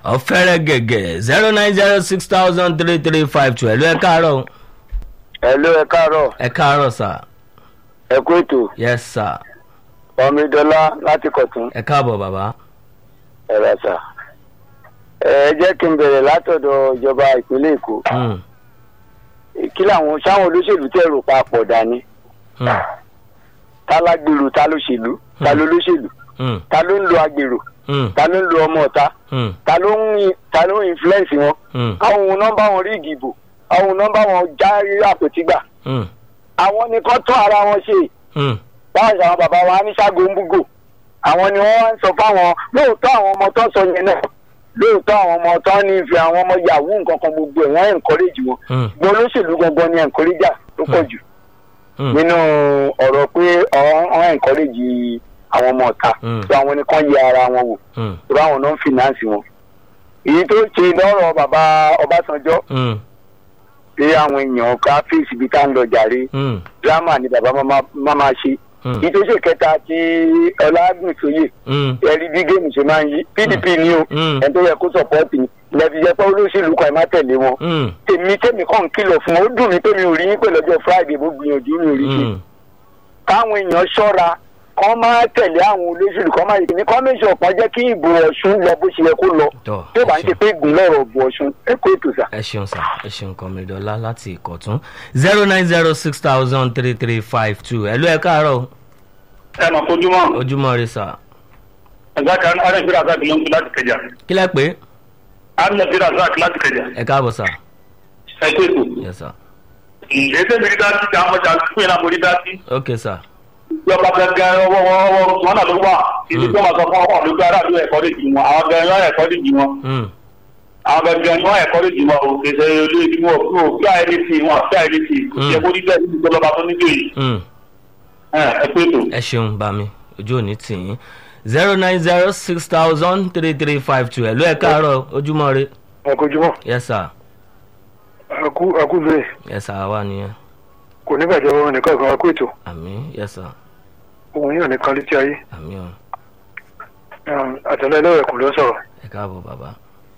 ọ̀fẹ́rẹ́ gẹ̀gẹ̀ zero nine zero six thousand three three five two ẹ̀lú ẹ̀ káàárọ̀ Hello, ẹ káàárọ̀ ẹ̀ káàárọ̀ sà ẹ kú ètò yes sà ọmọdọ́lá láti kọ̀tún ẹ̀ káàbọ̀ bàbá ẹ̀rọ sà. ẹ jẹ́ kí n bẹ̀rẹ̀ látọ̀dọ̀ ìjọba ìpínlẹ̀ èkó Hmm, kí làwọn sáwọn olóṣèlú tẹ̀ rò papọ̀ dání hmm, ta lágbèrò ta lóṣèlú ta ló lóṣèlú hmm, ta ló ń lo agbèrò hmm, ta ló ń lo ọmọ ọ̀ta hmm, ta ló ń ta ló ń influence wọn hmm, àwọn ohun nọ́mbà wọn rí ìdìbò àwọn ohun nọ́mbà wọn já àpótígbà hmm, àwọn ni kọ́ tún ara wọn ṣe hmm, báwọn àwọn bàbá wa ní ṣáàgó ń búgò àwọn ni wọ́n wá ń sọ fáwọn lóòótọ́ àwọn ọmọ tó ń sọ yẹn náà lóòótọ́ àwọn ọmọ tó ń nífẹ̀ẹ́ àwọn ọmọ yahoo nǹkan kan gbogbo ẹ̀ wọ́n encourage wọn hmm, gbọ́n olóṣèlú gangan ni encourager ló pọ̀ jù hmm, nínú ọ̀rọ̀ pé wọ́n encourage àwọn ọmọ ọ̀ta Hmm. tó àwọn nìkan yẹ ara wọn wò hmm, tó àwọn náà ń finance wọn. èyí tó ṣe lọ́rọ̀ bàbá ọbásanjọ́ hmm, pé àwọn èèyàn ká fèsì ibi tá ń lọ jàre hmm, drama ni bàbá máa máa ṣe hmm, èyí tó ṣe kẹta tí ọlágùnsóyè hmm, ẹrí bí géèmù ṣe máa ń yí pdp ni o hmm, ẹni tó yẹ kó sọpọ́ọ̀tì ni lẹ́bi jẹ́ pé olóṣèlú kan ẹ̀ má tẹ̀lé wọn hmm, tèmi tèmi kàn ń kìlọ̀ fún wọn ó dùn mí pé mi ò rí yín pé lọ́jọ́ friday mo gbìyànjú mi ò rí ṣe hmm, káwọn èèyàn ṣọ́ra kán máa tẹ̀lé àwọn olóṣèlú kan máa yìí ní kọ́míṣọ̀ kan jẹ́ kí ìbò ọ̀ṣun lọ bó ṣe yẹ kó lọ tọ́ tí ó bá ń ẹ ṣe ṣeun. pé gùn lọ́rọ̀ ìbò ọ̀ṣun ẹ kó ètò sà. ẹ ṣeun sá ẹ ṣeun kọmídọ́lá láti ìkọ̀tún zero nine zero six thousand three three five two ẹ̀lú ẹ̀ káàárọ̀ ẹ mà fojúmọ́ ojúmọ́ rẹ sà ẹ̀gbá kan arẹ́gbẹ́rẹ́ àzáàkì ló ń kú láti kẹjà kí lẹ́ pé arẹ́gbẹ́rẹ́ àzáàkì láti kẹjà ẹ káàbọ̀ sà ẹ tó ètò. yes sà ètò mi rí dá sí àwọn ọjà fún yẹn náà mo rí dá sí. ok sà ìjọba gẹ́gẹ́ ọwọ́ ọwọ́ wọn náà ló wà ìdí tó máa sọ fún ọkọ̀ lójú aráàlú ẹ̀kọ́ lè jì wọn àwọn gẹ́gẹ́ wọn ẹ̀kọ́ lè jì wọn Hmm, àwọn gẹ́gẹ́ wọn ẹ̀kọ́ lè jì wọn o kì í ṣe olú ìdí wọn kúrò kí àìrí sí wọn kí àìrí sí kò sí ẹkọ níbẹ̀ níbi tó lọ́ba tó níjó yìí hmm. ẹ ẹ pé ètò. ẹ ṣeun bá mi ojú òní tì yín zero nine zero six thousand three three five two ẹ̀lú ẹ̀ káàárọ̀ ojúmọ́ rẹ ẹ kojúmọ́ yes sà ẹ kú bẹ́ẹ̀ yes sà wà nìyẹn kò ní bàjẹ́ wọn nìkan ìkan kó ètò àmì yes sà òun yóò nìkan létí ayé àmì ọ̀ àtẹlẹ ẹlẹ́wẹ̀ kò ló sọ̀rọ̀. ẹ káàbọ̀ bàbá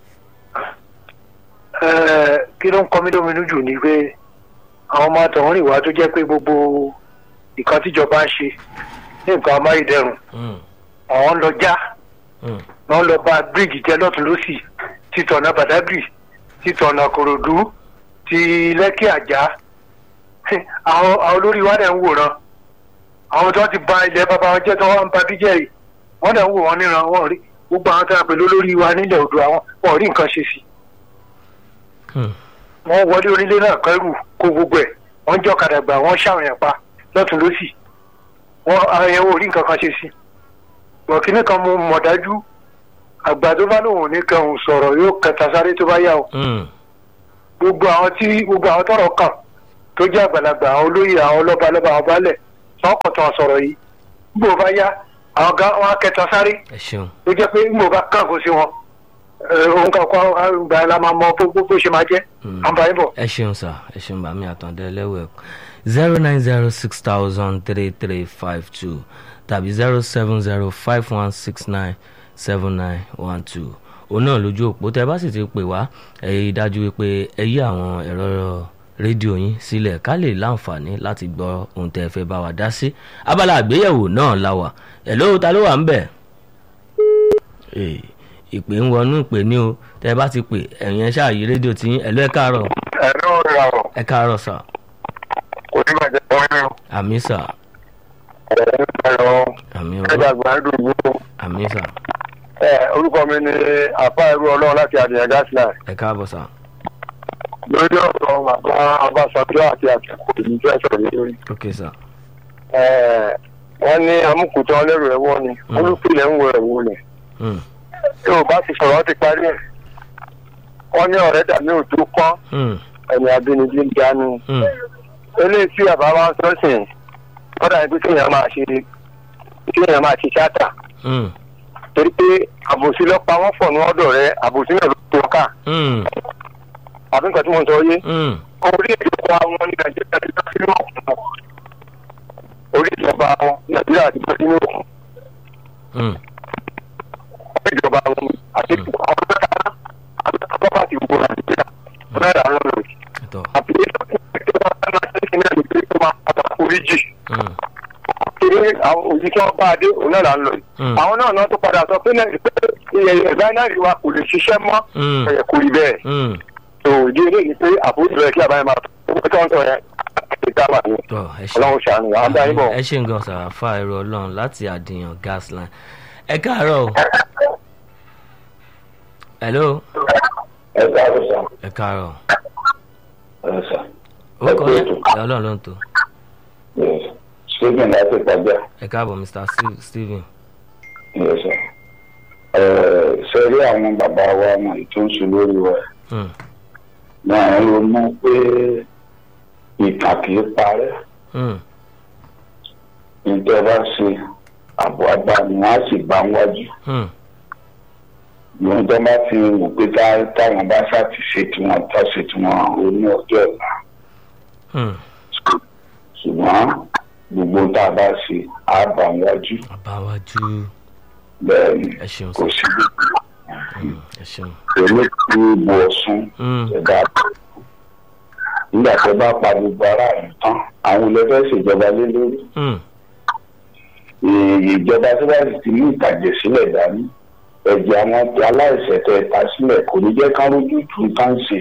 kí ló ń kọ́ mí lóminú jù ni pé àwọn ọmọ àtọ̀hún rìn wá tó jẹ́ pé gbogbo nǹkan tíjọba ń ṣe ní nǹkan amáyédẹrùn Hmm, àwọn ń lọ já hmm, wọ́n lọ bá bíríìjì jẹ́ lọ́tún lọ́sì títọ̀nà bàdágìrì títọ̀nà kòròdú ti lẹ́kì àjá àwọn àwọn olórí wa dẹ̀ ń wòran àwọn tó ti ba ilẹ̀ bàbá wọn jẹ́ tó wọ́n ń ba bíjẹ́ yìí wọ́n dẹ̀ ń wò wọ́n níran wọ́n rí gbogbo àwọn tó yà pẹ̀lú olórí wa nílẹ̀ odò àwọn wọ́n rí nǹkan ṣe sí hmm, wọ́n wọlé onílé náà kẹ́rù kó gbogbo ẹ̀ wọ́n jọ́ kàdàgbà wọ́n ṣàwọn yẹn pa lọ́tún lọ́sì wọ́n àwọn yẹn wò rí nǹkan kan ṣe sí bọ̀kínní kan mo mọ̀ dájú àgbà tó bá lóun ní kẹhùn sọ̀rọ̀ yóò kẹta sáré tó bá yà o hmm, gbogbo àwọn tí gbogbo àwọn tọrọ kàn tó jẹ́ àgbàlagbà àwọn olóyè àwọn ọlọ́ba lọ́ba àwọn baálẹ̀ wọn kàn tán sọ̀rọ̀ yìí gbogbo bá yá àwọn gan wọn á kẹta sáré ẹ ṣeun tó jẹ́ pé gbogbo bá kàn kó sí wọn ẹ, òun kan kọ́ àgbà la máa mọ bó bó- bó ṣe máa jẹ́ Hmm. àǹbáyé bọ̀. ẹ ṣeun sà ẹ ṣeun bàmí àtàndẹ ẹlẹ́wẹ̀ zero nine zero six thousand three three five two tàbí zero seven zero five one six nine seven nine one two òun náà lójú òpó tẹ bá sì ti pè wá ẹ yí dájú wípé ẹ yí àwọn ẹ̀rọ rédíò yín sílẹ̀ ká lè láǹfààní láti gbọ́ ohun tẹ́ ẹ fẹ́ bá wa dá sí abala àgbéyẹ̀wò náà la wà ẹ̀ ló ta ló wà ń bẹ̀ Ee, ìpè ń wọnú ìpè ní o tẹ bá ti pè ẹ̀yìn ẹ ṣáà yí rédíò tí ẹ lọ ẹ káàárọ̀ ẹ̀rọ ìràwọ̀ ẹ káàárọ̀ sà kò ní bàjẹ́ fún yín àmì sà ẹ̀rọ ìràwọ̀ àmì ẹ̀dá ọ̀rọ̀ gbàdúrà yìí. àmì sà ẹ orúkọ mi ni àfa ẹrú ọlọ́run láti àdìyàn gásìlá ẹ káàbọ̀ sà lórí ọ̀rọ̀ bàbá abáṣọjọ́ àti àtìkù ìlú fẹ́ sọ̀rọ̀ yìí lórí. ok sà Ẹ, wọ́n ní amúkùtàn lẹ́rù ẹ̀wọ́ ni Mm. olùpìlẹ̀ ń wo ẹ̀wọ́ lẹ̀. Hmm, yóò bá ti sọ̀rọ̀ ti parí ẹ̀. wọ́n ní ọ̀rẹ́ dàbí òtún kọ́ hmm, ẹ̀yìn abínibí ń dánú. hmm, eléyìí tí bàbá wa ń sọ́sìn wọ́n dàbí pé kéèyàn máa ṣe kéèyàn máa ṣe tíátà hmm, torí pé àbòsí ló pa wọ́n pọ̀ ní ọ̀dọ̀ rẹ̀ àbòsí náà ló tó ká hmm, àbí nǹkan tí mo sọ yé. hmm, orí ìjọba wọn ní nàìjíríà ti bá sínú òkun orí ìjọba wọn nàìjíríà ti bá sínú òkun hmm, orí ìjọba wọn àti àwọn mẹ́ta bá a dé òun náà là ń lọ yìí Mm. àwọn náà náà tó padà sọ pé náà pé rìfáínárì wa kò lè ṣiṣẹ́ mọ́ Mm. ẹ̀ kò rí bẹ́ẹ̀ Mm. tó ìdí eléyìí pé àbúrò rẹ̀ kí àbáyé máa tó tó ń sọ yẹn àti dábàá ni tọ́ ẹ ṣe ọlọ́run ṣàánú wa á dá yín bọ̀. ẹ ṣe nǹkan sàràfà ẹ̀rọ ọlọ́run láti àdìyàn gas line ẹ káàárọ̀ o hello ẹ káàárọ̀ sà ẹ káàárọ̀ ẹ sà ó kọ́ Ẹ ẹ kú ètò. ọlọ́run ló ń tó stephen láti pàjá ẹ káàbọ̀ mr Steve- Stephen ẹ sà ṣe rí àwọn bàbá wa wọn tó ń sùn lórí wa Hmm. náà ronú pé ìtàn kì í parẹ́ Hmm. nítorí bá ṣe àbọ̀ àgbà ni wọ́n á sì bá ń wájú Hmm. ìwọ̀n tó bá fi wò pé tá- táwọn bá ṣáà ti ṣe tiwọn tá ṣe tiwọn oní ọjọ́ ọ̀la Hmm. ṣùgbọ́n gbogbo tá a bá ṣe á bá ń wájú àbáwájú bẹ́ẹ̀ ni ẹ ṣeun kò sir. sí Hmm. ẹ ṣeun èmi tí bu ọ̀sùn Hmm. ẹ̀dá nígbà tó bá pa gbogbo ara rẹ̀ tán àwọn olùfẹ́ ṣèjọba lé lórí Hmm. Èè, ìjọba tó bá sì ti ní ìtàjẹ̀ sílẹ̀ dání ẹ̀jẹ̀ àwọn aláìsẹ̀ tẹ̀ ta sílẹ̀ kò ní jẹ́ ká rójú tu nǹkan ṣe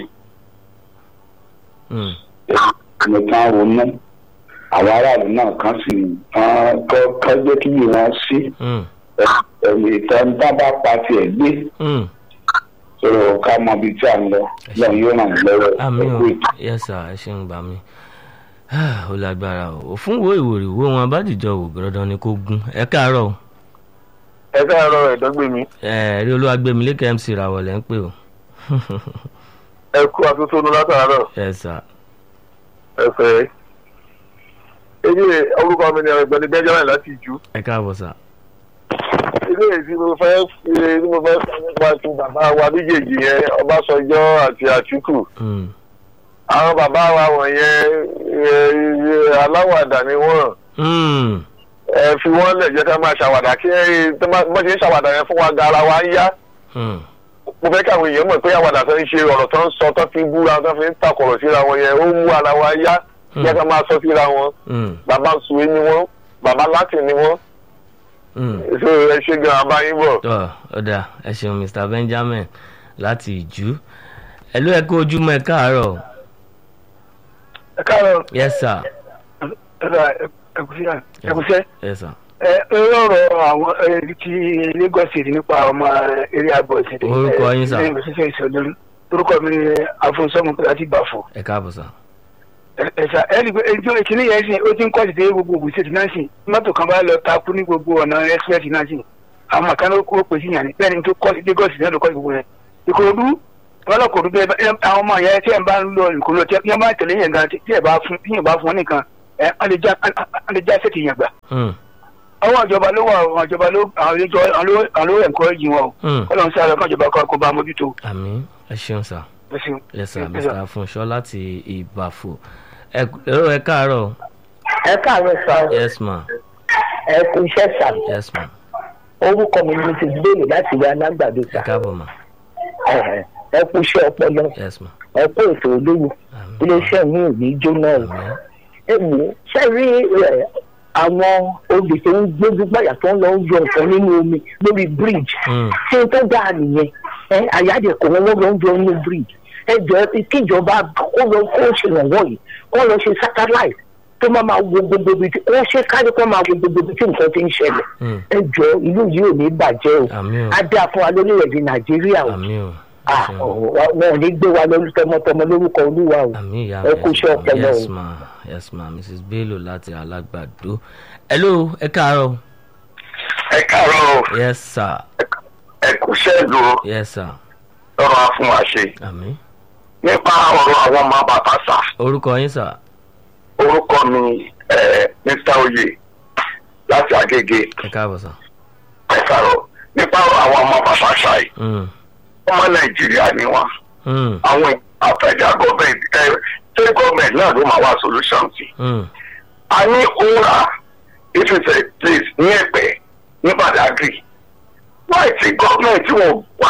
Hmm. nìkan ronú àwọn aráàlú náà kan sì kán kọ́ kọ́ jẹ́ kí yìí wọ́n sí Hmm. ẹ̀mí ìtàn tá bá pa tiẹ̀ gbé Hmm. sọ̀rọ̀ ká mọ ibi tí a ń lọ lọ́n yóò ràn wọ́n lọ́wọ́ àmì o ẹ̀kú ètò. yes sir ẹ ṣeun gbà mí ó lágbára o òfin wo ìwòrì wo wọn abájìjọ wò gbọdọ ni kó gún ẹ káàárọ̀ o ẹ káàárọ̀ ẹ̀dọ́gbé mi ẹ rí olúwàgbẹmí lẹkẹ mc ràwọlẹ ń pè o ẹ kú atótónu látàárọ̀ yes sir ẹ fẹ́ èyí orúkọ mi ni ọ̀gbẹ́ni benjamin láti ìjú ẹ káàbọ̀ sà ilé èyí tí mo fẹ́ fi tí mo fẹ́ sọ nípa ti bàbá wa méjèèjì yẹn ọbásanjọ́ àti àtìkù Hmm. àwọn bàbá wa wọ̀nyẹn ẹ, ẹ, aláwàdà ni wọ́n Hmm. ẹ fi wọ́n lẹ̀ jẹ́ ká máa ṣàwàdà kí ẹ tó bá bọ́ ṣe ń ṣàwàdà yẹn fún wa gara wa ń yá Hmm. mo fẹ́ káwọn èèyàn mọ̀ pé àwàdà tó ń ṣe ọ̀rọ̀ tó ń sọ tó fi búra tó fi ń takọ̀rọ̀ síra wọn yẹn ó mú ara wa yá jẹ́ ká máa sọ síra wọn Hmm. bàbá sùwé ni wọ́n bàbá láti ni wọ́n Hmm. so ẹ ṣe gan abáyín bọ̀. tọ́ ọ̀dà ẹ ṣeun mr benjamin láti ìjú ẹ ló ẹ kó ojúmọ́ ẹ káàárọ̀ ẹ káàárọ̀ yes sir ẹkùsẹ́ yes sir ẹ lọ́rọ̀ àwọn ẹ, ti lagos state nípa ọmọ eré àbọ̀ ìṣẹ̀lẹ̀ Orúkọ yín sà? ìṣẹ̀lẹ̀ ìṣẹ̀lẹ̀ orúkọ mi ni afọ̀nsọ́mu láti bàfọ̀ ẹ káàbọ̀ sà ẹ̀sà ẹ̀rí pé ẹjọ́ ìkíní yẹn sìn ó ti ń kọ́ ti dé gbogbo ògùn state náà sìn mọ́tò kan bá lọ takú ní gbogbo ọ̀nà express náà sìn àwọn àkànná kó pè sí yàn ní bẹ́ẹ̀ ni tó kọ́ sí lagos náà ló kọ́ sí gbogbo yẹn ìkòròdú ọlọ́kòròdú bẹ́ẹ̀ bá- àwọn ọmọ yẹn tí ẹ̀ ń bá ń lọ ìkòròdú tí ẹ̀ bá tẹ̀lé yẹn gan tí ẹ̀ bá fún tí ẹ̀ bá fún wọn nìkan ẹ̀ á lè já á lè já sẹ́ẹ̀tì yẹn gbà Hmm. àwọn ìjọba ló wà àwọn ìjọba ló àwọn ìjọ àwọn ló encourage wọn o Hmm. kọ́lọ́n sí àlọ́ kan ìjọba kan kó bá mójútó àmì ẹ ṣeun sà ẹ ṣeun. yes sir Yes, sir. mr funṣọ láti ìbàfò ẹ ẹ ẹ káàárọ̀ ẹ káàárọ̀ sá o yes ma ẹ kú iṣẹ́ sá yes ma orúkọ mi ni ti gbèrè láti wá lágbàdo ẹ sá káàbọ̀ ma ẹ ẹ, ẹ kú iṣẹ́ ọpọlọ yes ma ẹ kú ètò olówó àmì iléeṣẹ́ mi ò ní jóná o àmì ẹ wò ó ṣe rí ẹ àwọn obì tó ń gbójú gbàyà tó ń lọ ń yọ nǹkan nínú omi lórí bridge Hmm. ṣé tó dáa nìyẹn ẹ àyáde kò wọ́n lọ́wọ́ ń yọ nínú bridge ẹ jọ kíjọba kó lọ kó ṣèrànwọ́ yìí kó lọ ṣe satellite tó máa máa wo gbogbo ibi tí wọ́n ṣe kárí kó máa wo gbogbo ibi tí nǹkan ti ń ṣẹlẹ̀ Hmm. ẹ jọ ìlú yìí ò ní bàjẹ́ o àmì o á dáa fún wa lórílẹ̀‐èdè nàìjíríà o àmì o ẹ Ah, ṣeun. ọ̀, wọn ò ní gbé wa lórí tọmọtọmọ lórúkọ olúwa o àmì ìyá ẹ kú iṣẹ́ ọpọlọ yes o. ma yes ma mrs bello láti alágbàdo hello ẹ káàárọ̀ ẹ káàárọ̀ o yes sir ẹ kú ṣẹ́ẹ̀dù o yes sir lọ́rọ̀ á fún wa ṣe àmì nípa ọ̀rọ̀ àwọn ọmọ bàbá sà orúkọ yín sir orúkọ mi ẹ mr oyè láti agége ẹ káàbọ̀ sir ẹ káàárọ̀ nípa ọ̀rọ̀ àwọn ọmọ bàbá sà yìí Hmm. ọmọ nàìjíríà ni wọn Hmm. àwọn àfẹjà gọọmenti ẹ ṣé gọọmenti náà ló máa wá solution sí. Hmm. a ní òwúrà if it's a place ní ẹ̀pẹ́ ní badagry why ti gọọmenti wọn wá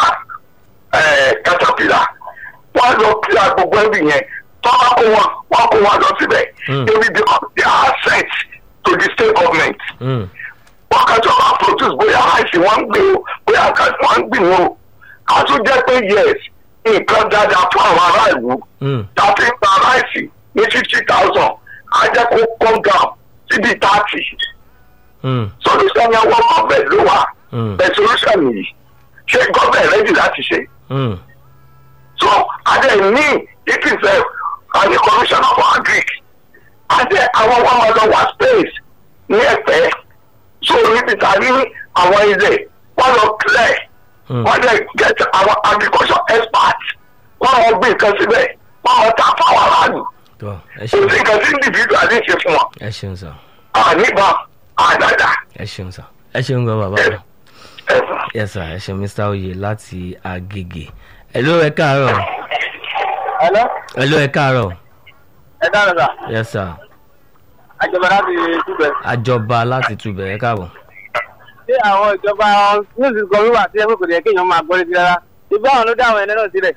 ẹ, caterpillar wọn lọ kíá gbogbo ẹbí yẹn tó bá kó wọn wọn kó wọn lọ síbẹ̀ Hmm. they will become the asset to the state government Hmm. ó wọ́n kàn tó máa produce bóyá àìsí wọ́n ń gbé o bóyá àkàtì wọ́n ń gbìn o a tún jẹ́ pé yes nǹkan dáadáa fún àwọn aráàlú Mm. tàbí gba ráìsì ní fifty thousand á jẹ́ kó come down síbi thirty Mm. solution yẹn wọ́n mọ̀ bẹ́ẹ̀ ló wà Mm. bẹ́ẹ̀ solution yìí ṣé gọ́ọ̀mẹ̀ rẹ́dì láti ṣe Mm. so adé ní ìpìsẹ̀ àti commissioner for agric adé àwọn wọn máa lọ wá space ní ẹ̀pẹ́ so níbi tàbí àwọn ilẹ̀ wọ́n lọ clear Mm. wọ́n dẹ̀ get àwọn agriculture experts wọ́n lọ gbé nǹkan síbẹ̀ wọ́n lọ ta fáwọn aráàlú tọ́ ẹ kò sí ṣeun nǹkan tí individual ní ṣe fún wọn ẹ ṣeun sà àníbà àdàdà ẹ ṣeun sà ẹ ṣeun gan bàbá wa. ẹ̀fọ́. yes sir ẹ ṣe mr oyè láti agege hello ẹ káàárọ̀ Hello, hello ẹ káàárọ̀ ẹ dáhùn sà. yes sir Àjọba láti túbẹ̀. àjọba láti túbẹ̀ ẹ káàbọ̀ Ṣé àwọn ìjọba níwùsì kan wíwà sí ẹgbẹ́ kò yẹ kéèyàn máa gbọ́ létí rárá? Ìbá àwọn ló dá àwọn ẹni náà sílẹ̀.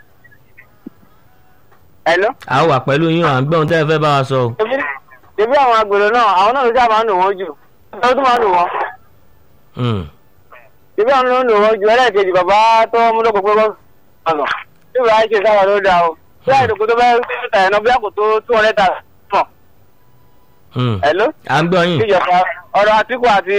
Hello. a wà pẹ̀lú yín à ń gbọ́n tẹ́ ẹ fẹ́ bá wa sọ o. Ṣebí ṣebí àwọn agbèrò náà, àwọn náà ló sábà ń lò wọ́n jù. Ó tún máa ń lò wọ́n. Mm. Ṣebí àwọn ló ń lò wọ́n jù. Ẹlẹ́ẹ̀kejì bàbá tó mú lóko pé wọ́n sọ̀rọ̀. Ṣé ìwà ṣe sábà ló dáa o? Ṣé àìdòkó tó bẹ́ẹ̀ tà ẹ̀ náà bí àkótó two hundred thousand mọ̀? Mm. Hello. à ń gbọ́ yín. Ìjọba ọ̀rọ̀ Àtíkù àti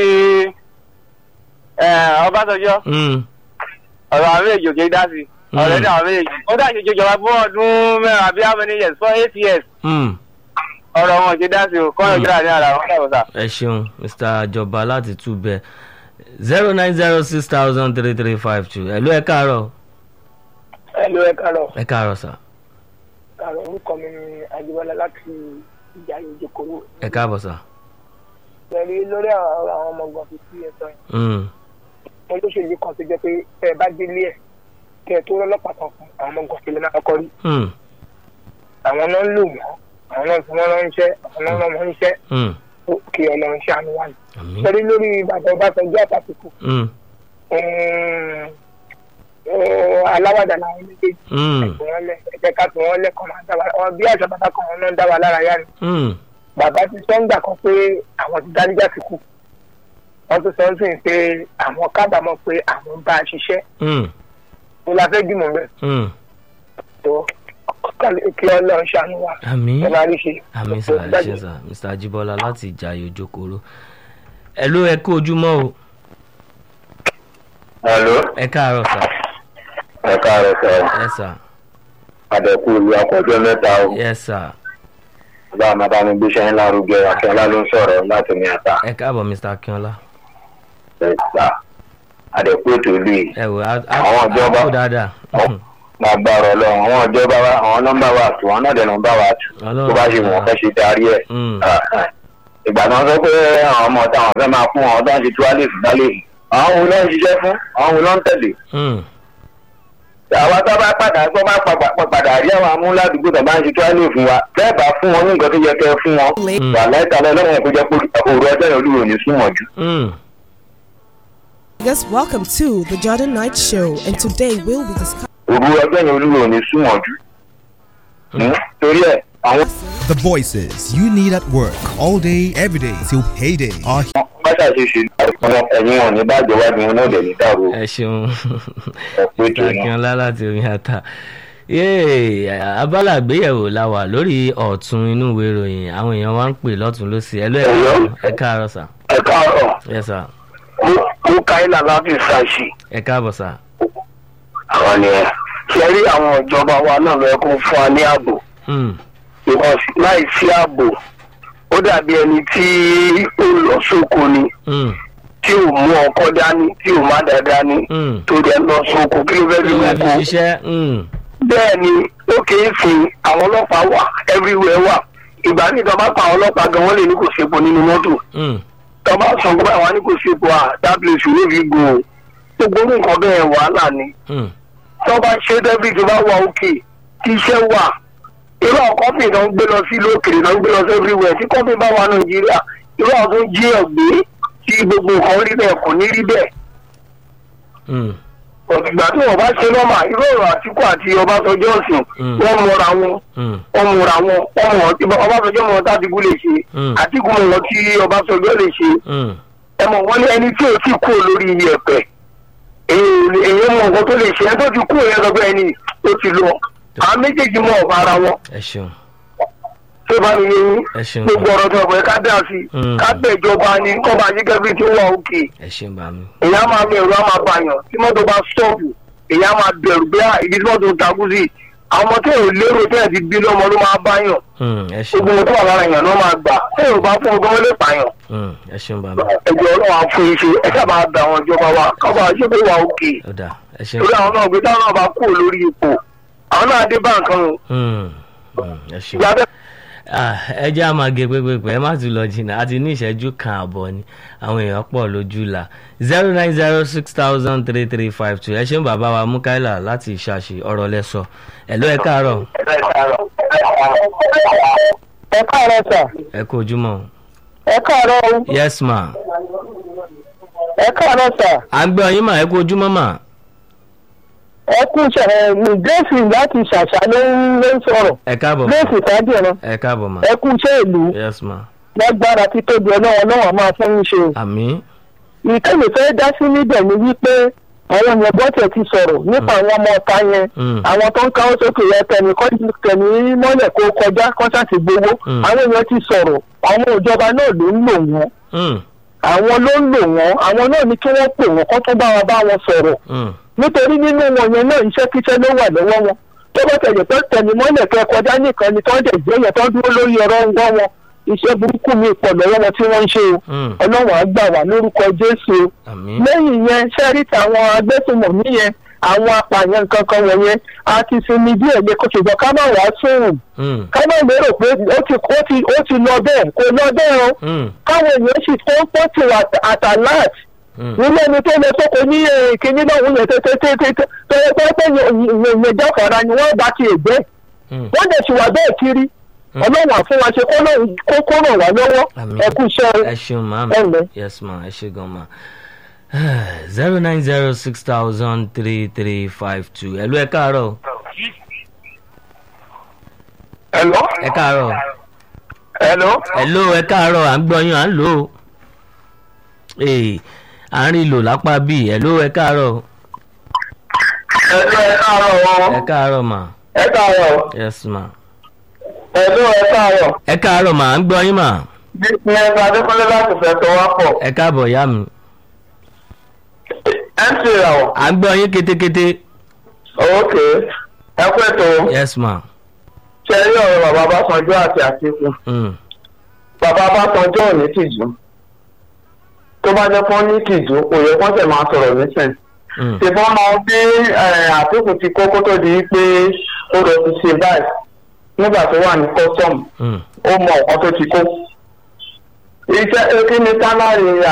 eh, Ọbásanjọ́. Mm. ọ̀rọ̀ àwọn méjèèjì ò kì í dá sí Mm. ọ̀rẹ́ ní àwọn méjèèjì ó dá ìṣèjì ìjọba fún ọdún mẹ́rin àbí how many years for eight years Mm. ọ̀rọ̀ wọn ò kì í dá sí o kọ́ ìjọba ní ara wọn dàbọ̀ sá. ẹ ṣeun mr àjọba láti túbẹ̀ zero nine zero six thousand three three five two hello ẹ káàárọ̀ ẹlò ẹ kàrọ ẹ káàárọ̀ sà kàrọ orúkọ mi ni àjẹbọlá láti ìjà ìjòkòrò ẹ káàbọ̀ sà. pẹ̀lú lórí àwọn àwọn ọmọ ọgbọ̀n fífi ẹ̀sọ́ yẹn Mm. wọn ló ṣèlú kan tó jẹ́ pé tẹ́ ẹ bá délé ẹ̀ kẹ́ ẹ tó rọ́lọ́pàá kan fún àwọn ọmọ ọgbọ̀n fífi náà kọ́rí Mm. àwọn náà ń lò wọ́n àwọn náà fi wọ́n ránṣẹ́ àwọn náà rán wọn níṣẹ́ Mm. ó kí ọlọ́run ṣàánú wà ní. àmín. pẹ̀lú lórí ìbàdàn ọbásanjọ́ àtàkùkù Mm. aláwàdà làwọn méjèèjì Mm. ẹ̀kọ́ wọn lẹ̀ ẹ̀jẹ̀ ká fi wọn lẹ̀ kọ́ máa dá wa wọn bí àṣà bàbá kan wọn náà ń dá wa lára yá ni. Mm. bàbá ti sọ ń gbà kan pé àwọn ti dáríjà sí kù wọ́n tún sọ ń sìn pé àwọn kábàámọ̀ pé àwọn ń bá a ṣiṣẹ́ Mm. mo la fẹ́ dìmọ̀ bẹ́ẹ̀ Mm. tó kí ọlọ́run ṣàánú wa àmín. ẹ máa rí ṣe. àmín sà ẹ ṣe sà mr ajibola láti ìjàyè òjòkòrò hello ẹ kú ojúmọ́ o hello ẹ káàárọ̀ sà ẹ káàárọ̀ sọ ẹ sà àdẹ̀kù ìlú akọ̀jọ́ mẹ́ta o ẹ sà bá a máa bá mi gbéṣẹ́ ńlá rúgẹ akínọlá ló ń sọ̀rọ̀ láti ní ata ẹ káàbọ̀ mr akínọlá ẹ̀ta àdẹ̀kù ètò ìlú yìí ẹ wò á Àwọn ìjọba- kú dáadáa máa gbàrọ̀ ọlọ́run àwọn ìjọba wa àwọn nọ́mbà wa tù wọn náà dẹ̀ nọ́mbà wa tù tó bá ṣe wọ́n fẹ́ ṣe darí ẹ̀ Mm. ìgbà tí wọ́n sọ pé àwọn ọmọ táwọn fẹ́ máa fún àwọn tó ń ṣe tú alẹ́ fún dálé fún àwọn wo ló ń ṣiṣẹ́ fún àwọn wo ló ń tẹ̀lé Mm. àwa tó bá padà tó bá pa- padà rí àwọn amúládùúgbò tó bá ń ṣe tó á lè fún wa bẹ́ẹ̀ bá fún wọn ní nǹkan tó yẹ kẹ́ ẹ fún wọn Mm. wà láìka lọ́wọ́ kó jẹ́ pé òru ọjọ́ yẹn olúwo ní súnmọ́ jù. Mm. Yes, welcome to the Jordan Night Show, and today we'll be discussing. òru ọjọ́ yẹn olúwo ní súnmọ́ jù. Hmm? torí ẹ̀ àwọn The voices you need at work all day, every day till payday are bàtà ṣe ṣe àwọn ẹ̀yìn wọn ní bàjẹ́ wájú wọn náà dẹ̀ ní dàrú ẹ ṣeun ẹ̀ pé tó wọn. akínọlá láti omi ata yéè abala àgbéyẹ̀wò la wà lórí ọ̀tún inú ìwé ìròyìn àwọn èèyàn wa ń pè lọ́tún lọ́sì ẹ lóye Hello? ẹ káàárọ̀ sà ẹ káàárọ̀ ẹ sà ó káyìlá láti ṣàṣì ẹ káàbọ̀ sà àwọn ni ẹ ṣe rí àwọn ìjọba wa náà lọ kó fún wa ní ààbò Mm. because láì sí ààbò ó dàbí ẹni tí ó lọ sóko ni Mm. tí ò mú ọkọ dání tí ò má dá dání Mm. tó dẹ̀ lọ sóko kí ló fẹ́ fi ìwé wọ́n fi kó ṣiṣẹ́ Mm. bẹ́ẹ̀ ni ó kì í sin àwọn ọlọ́pàá wà everywhere wà ìgbà míì tó bá pa àwọn ọlọ́pàá gan wọ́n lè ní kò sépo nínú mọ́tò Mm. tó bá sọ pé àwọn ní kò sépo à that place you no fit go gbogbo orú nǹkan bẹ́ẹ̀ wàhálà ni Mm. tó bá ṣe débìtì tó bá wà òkè tí iṣẹ́ wà irú àwọn kọ́pì náà ń gbé lọ sí ìlú òkèèrè náà ń gbé lọ sí everywhere tí kọ́pì bá wà nàìjíríà irú àwọn tó ń jí ẹ̀gbé tí gbogbo nǹkan rí bẹ́ẹ̀ kò ní rí bẹ́ẹ̀ Mm. òtùgbà tí wọ́n bá ṣe lọ́mà irú ọ̀rọ̀ àtìkú àti ọbásanjọ́ ọ̀sìn Mm. wọ́n mọra wọn Mm. wọ́n mọra wọn wọ́n mọ̀ ọbásanjọ́ mọ̀ tàbíkú lè ṣe Mm. àtìkú mọ̀ tí ọbásanjọ́ lè ṣe Mm. ẹ mọ̀ wọ́n ní ẹni tí ò tí kú lórí iyẹ̀pẹ̀ èyí mọ nǹkan tó lè ṣe ẹ tó ti kú yẹn lọ́gbẹ́ ẹni tó ti lọ àwọn méjèèjì mọ̀ ọ̀bá ara wọn ẹ ṣeun tó bá mi yé yín ẹ ṣeun gbogbo ọ̀rọ̀ tó ọ̀pẹ ká dá sí Mm. ká bẹ̀ ìjọba ni kọ́ bá yí gẹ́gẹ́ tí ó wà òkè ẹ ṣeun bá mi èyí á máa bẹ̀rù á máa bàyàn tí mọ́tò bá stọ́ọ̀pù èyí á máa bẹ̀rù bí ibi tí mọ́tò ń takú sí àwọn ọmọ tó ò lérò tó ẹ̀ ti bí lọ́mọ ló máa báyàn Mm, ẹ ṣeun gbogbo ohun tó wà lára èèyàn ló máa gbà tí èrò bá fún ọgbọ́n lè pààyàn Mm, ẹ ṣeun bá mi ẹjọ́ ọlọ́run á fún iṣẹ́ ẹ sábà bẹ àwọn ìjọba wa kábà ṣé pé wà òkè ó dà ẹ ṣeun torí àwọn náà gbé táwọn náà bá kú lórí ipò àwọn náà dé bá nǹkan o Mm, mm, ẹ ṣeun. ìgbà bẹ́ẹ̀ Ah, ẹ jẹ́ àmọ́ gé pépépé ẹ má tún lọ jìnnà àti ní ìṣẹ́jú kan àbọ̀ ni àwọn èèyàn pọ̀ lójú la zero nine zero six thousand three three five two ẹ ṣeun bàbá wa mukaila láti ìṣàṣì ọ̀rọ̀ lẹ́sọ̀ ẹ̀ ló ẹ káàárọ̀ ẹ káàárọ̀ sà ẹ kú ojúmọ́ ẹ káàárọ̀ o yes ma ẹ káàárọ̀ sà à ń gbọ́ yín mà ẹ kú ojúmọ́ mà ẹ kú gẹ̀ẹ́sì láti ṣàṣà ló ń ló ń sọ̀rọ̀ ẹ káàbọ̀ mà gẹ̀ẹ́sì fàájìrán ẹ káàbọ̀ mà ẹ kú iṣẹ́ ìlú yes ma lágbára títóbi ọlọ́wọ́ náà máa fún yín ṣe o. àmí ìkẹ́lẹ̀ fẹ́ dá sí níbẹ̀ ni wípé àwọn èèyàn bọ́tẹ̀ ti sọ̀rọ̀ nípa àwọn ọmọ ọ̀ta yẹn Mm. àwọn tó ń káwọ́ sókè yẹn tẹ̀mí kọ́ tẹ̀mí mọ́lẹ̀ kó kọjá kọ́ńtàtì gbowó Mm. àwọn èèyàn ti sọ̀rọ̀ àwọn ìjọba náà ló ń lò wọ́n Mm, àwọn ló ń lò wọ́n àwọn náà ní kí wọ́n pè wọ́n kó tó bá wọn bá wọn sọ̀rọ̀ mm, nítorí nínú wọn yẹn náà iṣẹ́ kíṣẹ́ ló wà lọ́wọ́ wọn tó bá tẹ̀lé pé tẹ̀mí mọ́lẹ̀ kẹ́ kọjá nìkan ni tó ń dẹ̀ gbé yẹn tó ń dúró lórí ẹ̀rọ ń gbọ́ wọn iṣẹ́ burúkú mi pọ̀ lọ́wọ́ wọn tí wọ́n ń ṣe o mm, ọlọ́run á gbà wá lórúkọ jésù o àmí lẹ́yìn yẹn sẹ́rí táwọn agbésùnmọ̀mí yẹn àwọn apààyàn kankan wọ̀nyẹn a ti sinmi díẹ̀ lé kó ṣùgbọ́n ká má wàá sóhùn Mm, ká má lérò pé ó ti ó ti ó ti lọ bẹ́ẹ̀ kò lọ bẹ́ẹ̀ o mm, káwọn èèyàn sì tó ń pọ̀ sí àtàláàt mm, nínú ẹni tó lọ sóko ní eh, kinní náà wọ́n yẹn tètè tó yẹ pé pé yẹn jáfara ni wọ́n bá ti ègbé mm. wọ́n dẹ̀ sì wà bẹ́ẹ̀ kiri ọlọ́run àfún wa ṣe kó lóun- kó kó ràn wá lọ́wọ́ Àmín. ẹ kú iṣẹ́ o. ẹ ṣeun ma ẹ ǹlẹ́. yes ma ẹ ṣe gan ma zero nine zero six thousand three three five two ẹ ló ẹ káàárọ̀ hello ẹ káàárọ̀ hello ẹ ló ẹ káàárọ̀ à ń gbọ́ yín à ń lò ó ee à ń rí lò lápá bíi ẹ ló ẹ káàárọ̀ hello ẹ káàárọ̀ o ẹ káàárọ̀ ma ẹ káàárọ̀ yes ma hello ẹ káàárọ̀ ẹ káàárọ̀ ma à ń gbọ́ yín ma business adékọ́lé láti fẹ́ tó wá pọ̀ ẹ káàbọ̀ ìyá mi mc ràwọ̀ à ń gbọ́ yín kétékété ok ẹ kú ètò yes ma ṣe rí ọ̀rọ̀ bàbá Básanjọ́ àti Àtíkù mm. bàbá Básanjọ́ ò ní tìjú tó bá jẹ́ fún ní tìjú kò yẹ kó ṣe máa sọ̀rọ̀ nísìn Mm. ṣùgbọ́n mọ bí eh, Àtíkù ti kókó tó di pé ó lọ ti ṣe báyìí nígbà tó wà ní custom Mm. ó mọ nǹkan tó ti kó iṣẹ́ kí ni sálárì